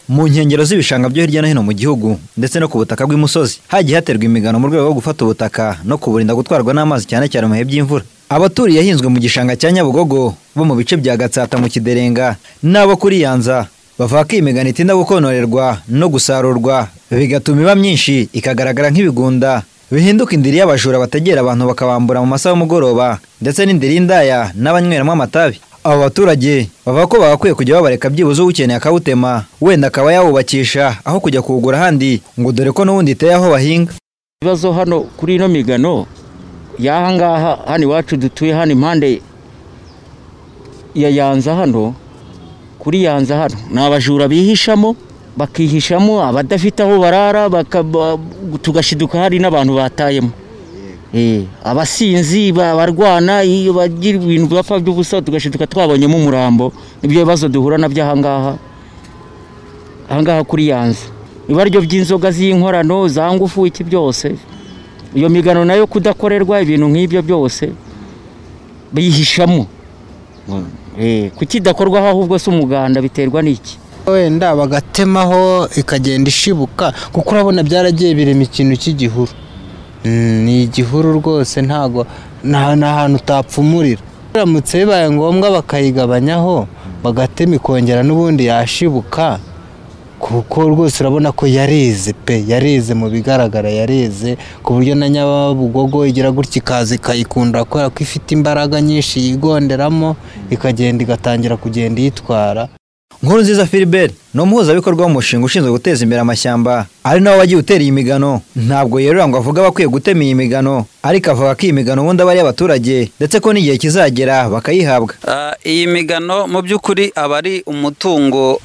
mu nkengero z'ibishanga byo hirya no hino mu gihugu ndetse no ku butaka bw'imusozi hagiye haterwa imigano mu rwego rwo gufata ubutaka no kuburinda gutwarwa n'amazi cyane cyane mu bihe by'imvura abaturiye yahinzwe mu gishanga cya nyabugogo bo mu bice bya gatsata mu kiderenga n'abo kuri yanza bavuga ko iyi migano itinda gukonorerwa no gusarurwa bigatuma iba myinshi ikagaragara nk'ibigunda bihinduka indiri y'abajura bategera abantu bakabambura mu masaha y'umugoroba ndetse n'indiri y'indaya n'abanyweramo amatabi abo baturage bavuga ko bagakwiye kujya babareka byibuze uwukeneye akawutema wenda akaba yawubakisha aho kujya kuwugura ahandi ngo dore ko n'ubundi iteye aho bahinga ibibazo hano kuri ino migano y'aha ngaha hano iwacu dutuye hano impande ya yanza hano kuri yanza hano ni abajura bihishamo bakihishamo abadafite aho barara tugashiduka hari n'abantu batayemo abasinzi barwana iyo bagira ibintu bapfa by'ubusa tugashiduka twabonyemo umurambo nibyo bibazo duhura nabyo ahangaha ahangaha kuri yanza ibaryo by'inzoga z'inkorano za ngufu iki byose iyo migano nayo kudakorerwa ibintu nk'ibyo byose biyihishamo kuki idakorwaho ahubwo si umuganda biterwa n'iki wenda bagatemaho ikagenda ishibuka kuko urabona byaragiye birema ikintu cy'igihuru ni igihuru rwose ntago ni ahantu utapfumurira biramutse bibaye ngombwa bakayigabanyaho bagatema ikongera n'ubundi yashibuka kuko rwose urabona ko yareze pe yareze mu bigaragara yareze ku buryo na nyabugogo igira gutya ikaza ikayikunda kubera ko ifite imbaraga nyinshi yigonderamo ikagenda igatangira kugenda iyitwara nkuru nziza Philbert ni umuhuzabikorwa w'umushinga ushinzwe guteza imbere amashyamba ari nawe wagiye utera iyi migano ntabwo yerura ngo avuga bakwiye gutema iyi migano ariko avuga ko iyi migano ubundi aba ari iy'abaturage ndetse ko n'igihe kizagera bakayihabwa iyi migano mu by'ukuri aba ari umutungo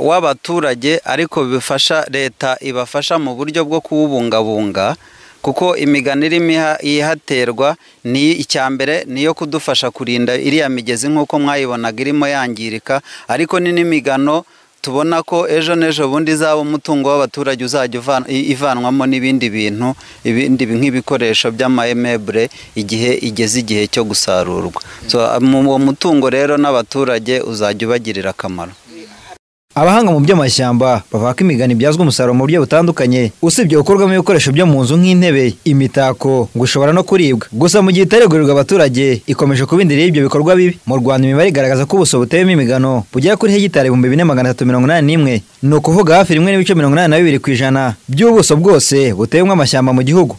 w'abaturage ariko bifasha leta ibafasha mu buryo bwo kuwubungabunga kuko imigano irimo ihaterwa ni icya mbere niyo kudufasha kurinda iriya migezi nk'uko mwayibonaga irimo yangirika ariko ni n'imigano tubona ko ejo n'ejo bundi izaba umutungo w'abaturage uzajya ivanwamo n'ibindi bintu ibindi nk'ibikoresho by'amahemebure igihe igeze igihe cyo gusarurwa uwo mutungo rero n'abaturage uzajya ubagirira akamaro abahanga mu by'amashyamba bavuga ko imigano ibyazwa umusaruro mu buryo butandukanye usibye gukorwamo ibikoresho byo mu nzu nk'intebe imitako gushobora no kuribwa gusa mu gihe itaregurirwa abaturage ikomeje kuba indiri y'ibyo bikorwa bibi mu rwanda imibare igaragaza ko ubuso buteyemo imigano bugera kuri hegitari ibihumbi bine magana atatu mirongo inani n'imwe ni ukuvuga hafi rimwe n'ibice mirongo inani na bibiri ku ijana by'ubuso bwose butewemo amashyamba mu gihugu